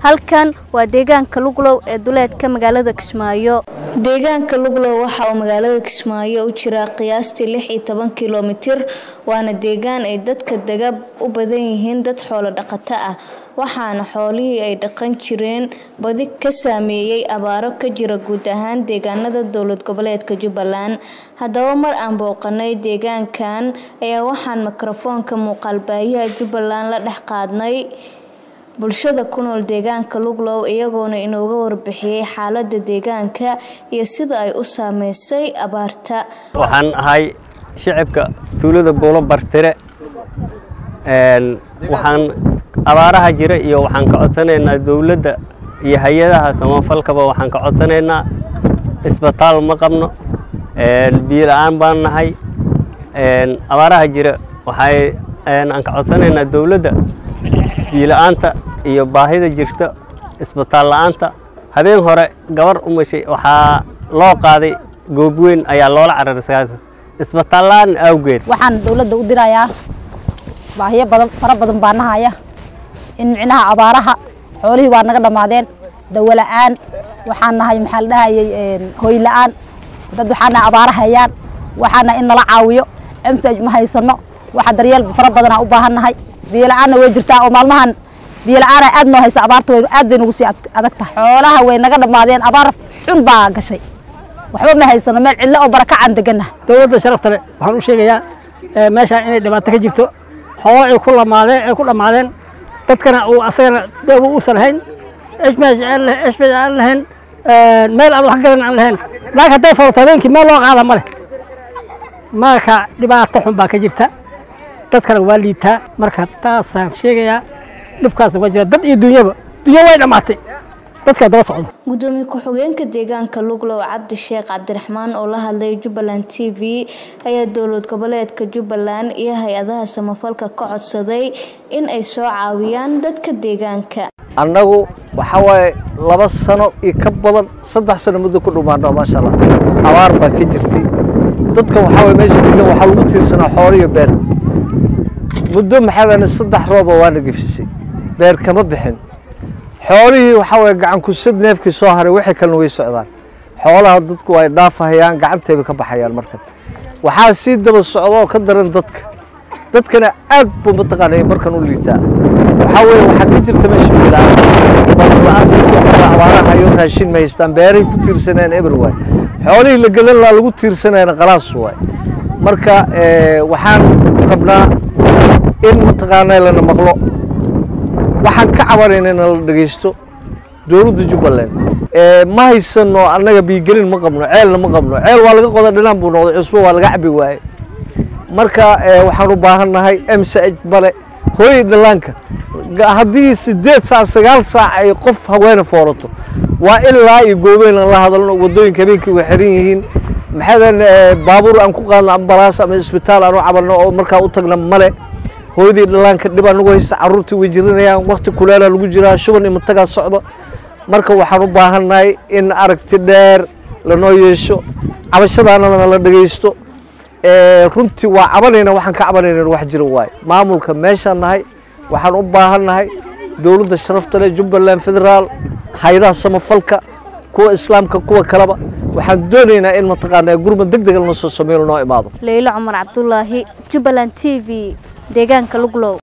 halkan waa deegaanka luglow ee duleedka magaalada kismaayo deegaanka luglow waxa uu magaalada kismaayo u jiraa qiyaastii lix iyo toban kilomitir waana deegaan ay dadka dega u badan yihiin dad xoolo dhaqato ah waxaana xoolihii ay dhaqan jireen badi ka saameeyey abaaro ka jira guud ahaan deegaanada dowlad goboleedka jubbaland haddaba mar aan booqanay deegaankan ayaa waxaan mikrofoonka muuqaalbaahiyaha jubbaland la dhex qaadnay bulshada ku nool deegaanka luglow iyagoona inooga warbixiyey xaalada deegaanka iyo sida ay u saameysay abaarta waxaan ahay shicibka tuulada buulo bartire waxaan abaaraha jira iyo waxaan ka codsanaynaa dowladda iyo hay-adaha samafalkaba waxaan ka codsanaynaa isbitaal ma qabno biyo la-aan baan nahay abaaraha jira waxay aan ka codsanaynaa dowladda biyo la-aanta iyo baahida jirta isbitaal la-aanta habeen hore gabar umashay waxaa loo qaaday goobweyn ayaa loola cararay isbitaal la-aan awgeed waxaan dowladda u dirayaa baahiyo badan fara badan baa nahaya in micnaha abaaraha xoolihii waa naga dhammaadeen dawo la-aan waxaan nahay maxaa la dhahayay hoy la-aan dad waxaan nahay abaara hayaan waxaan nahay in nala caawiyo emsaj ma haysano waxa daryeel fara badanaa u baahan nahay biyo la-aanna way jirtaa oo maalmahan biyo la-aana aad noo haysa abaarta way aad bay nagu sii adag tahay xoolaha way naga dhammaadeen abaar xun baa gashay waxba ma haysano meel cidlo oo barakacaan deganah dowladda sharafta leh waxaan u sheegayaa meeshaan inay dhibaato ka jirto xoolo ay ku lamaadeen ay ku dhammaadeen dadkana uu asagana dooba uusan lahayn eshmesh aan lahayn meel aan wax garan aan lahayn laakiin hadday falato habeenkii meel loo qaada ma leh marka dhibaato xun baa ka jirta dadkana waa liitaa marka taasaan sheegayaa dhibkaasna waa jira dad iyo dunyaba dunyo way dhammaatay dadkaa daba socdo gudoomiye ku-xigeenka deegaanka luglow cabdi sheekh cabdiraxmaan oo la hadlay jubbaland t v ayaa dowlad goboleedka jubbaland iyo hay-adaha samafalka ka codsaday in ay soo caawiyaan dadka deegaanka annagu waxaa waaye laba sano iyo ka badan saddex sano muddo ku dhumaano maasha allah abaar baa ka jirtay dadka waxaa waye meesha degan waxaa lagu tiirsanaa xoolo iyo beer muddo maxaadana saddex rooba waana gefisay beer kama bixin xoolihii waxaa waye gacan kusad neefkii soo haray waxay kalena way socdaan xoolaha dadku ay dhaafahayaan gacantayba ka baxayaan markan waxaa sii daba socda oo ka daran dadka dadkana aad buu mataqaanay markan u liitaa waxaa weeye waxaa ka jirta meesha bilaan balan dadku waxaa abaaraha iyo raashin ma haystaan beeray ku tiirsanayaan eber waay xoolihii la gelan lahaa lagu tiirsanayana qalaas waay marka waxaan rabnaa in mataqaanaa lana maqlo waxaan ka cabanayna in la dhegeysto dowladda jubbaland ma haysano annaga biigelin ma qabno ceelna ma qabno ceel waa laga qoda dhinaan buu noqday cusbo waa laga cabi waaye marka waxaan u baahannahay msaj male hooyay dhallaanka haddii sideed saac sagaal saac ay qof haweene foorato waa ilaa iyo goobeen aan la hadalno waddooyinka habeenkii way xiran yihiin maxaadan baabuur aan ku qaadno ambalaas ama isbitaal aan u cabanno oo markaa u tagna male hooyadii dhallaanka dhibaa nagu haysta carruurtii way jirinayaan wakti kuleelaa lagu jiraa shuban imatagaa socdo marka waxaan u baahannahay in aragti dheer lanoo yeesho cabashadaanadana la dhegaysto runtii waa cabanayna waxaan ka cabanayna wax jira waaye maamulka meeshaan nahay waxaan u baahannahay dowladda sharafta leh jubbaland federaal hay-adaha samafalka kuwa islaamka kuwa kaleba waxaan doonaynaa in mataqaanaa gurmad deg dega lanoo soo sameeyo lanoo imaado leylo cumar cabdulaahi jubbaland t v deegaanka luglow